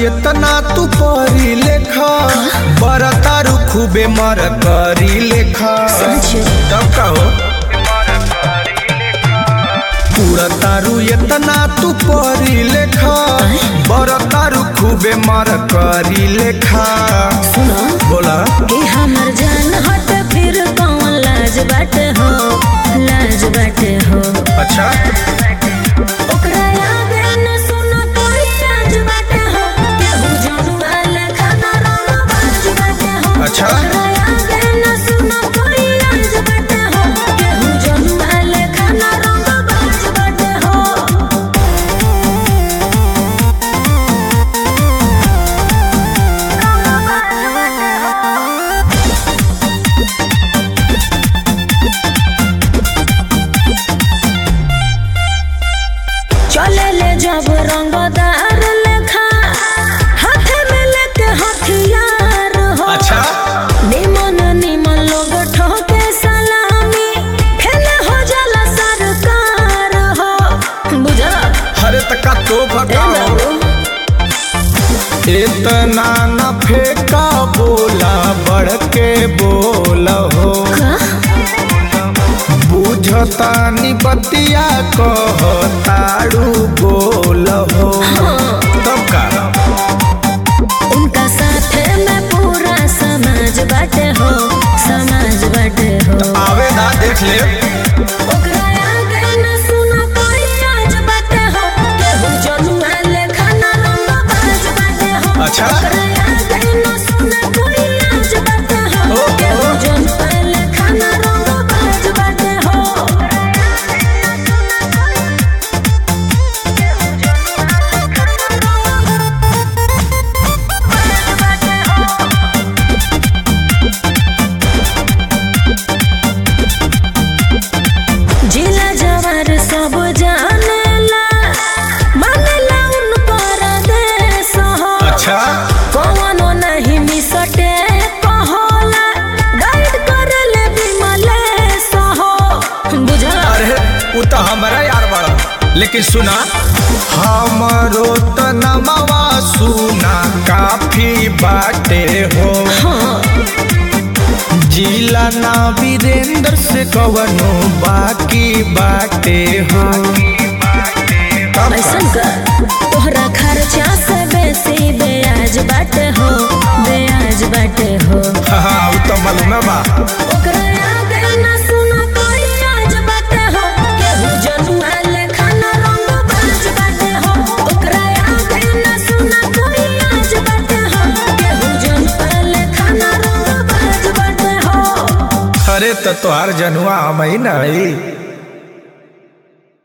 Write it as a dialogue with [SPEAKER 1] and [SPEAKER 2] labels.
[SPEAKER 1] इतना तू परी लेखा बर तारू खूबे मर करी लेखा
[SPEAKER 2] समझो।
[SPEAKER 1] तब का हो पूरा तारू इतना तू परी लेखा बर तारू खूबे मर करी लेखा
[SPEAKER 2] सुनो
[SPEAKER 1] बोला
[SPEAKER 2] कि हमर जान हट फिर कौन लाज बाटे हो लाज बाटे हो
[SPEAKER 1] अच्छा
[SPEAKER 2] ओकरा आगे न सुनो कोई लाज बाटे हो केहू जनुआ लेखा न रोना बाज बाटे हो
[SPEAKER 1] अच्छा।
[SPEAKER 2] ओकरा आगे न सुनो कोई लाज बाटे हो केहू जनुआ लेखा न रोना बाज बाटे हो चले ले जब रंगदार लेखा हाथे में लेके हथियार हो
[SPEAKER 1] अच्छा
[SPEAKER 2] निमन निमन लोग ठोके सलामी फेले हो जाला सरकार हो बुझा
[SPEAKER 1] हरे तका तो
[SPEAKER 2] ए
[SPEAKER 1] भगाओ
[SPEAKER 2] बाबू
[SPEAKER 1] इतना न फेंका बोला बढ़ के बोल हो
[SPEAKER 2] का
[SPEAKER 1] बुझतानी बतिया कहताड़ू बोल हो तब का
[SPEAKER 2] उनका साथे में पूरा समाज बाटे हो समाज बाटे हो
[SPEAKER 1] आवे ना देख ले
[SPEAKER 2] ओकरा आगे न सुनो कोई आज बाटे हो केहू जनुआ लेखा न रंग बाज बाटे हो
[SPEAKER 1] अच्छा।
[SPEAKER 2] ओकरा आगे न सुनो कोई आज बाटे हो
[SPEAKER 1] ओ, ओ।
[SPEAKER 2] केहू जनुआ लेखा न रंग बाज बाटे हो जिला जवार सब जानेला मानेला उन पर देश हो
[SPEAKER 1] अच्छा
[SPEAKER 2] कौनो नहीं मिसटे कहोला गाइड करेले विमलेश हो बुझला
[SPEAKER 1] अरे वो तो हमारा यार बड़ा लेकिन सुना हमरो त नमवा सुना काफी बाटे हो जिला ना वीरेंद्र से कवनो बाकी बाटे हो तब
[SPEAKER 2] ऐसन
[SPEAKER 1] का?
[SPEAKER 2] कर तोहरा खर्चा से बेसी ब्याज बाटे हो ब्याज बाटे हो
[SPEAKER 1] हाँ वो तो मालूम है बा
[SPEAKER 2] ओकरा आगे न सुनो कोई आज बाटे हो केहू जनुआ लेखा न रंग बाज बाटे हो ओकरा आगे न सुनो कोई आज बाटे हो केहू जनुआ लेखा न रंग बाज बाटे हो
[SPEAKER 1] अरे तो तोहार जनुआ हम ही नहीं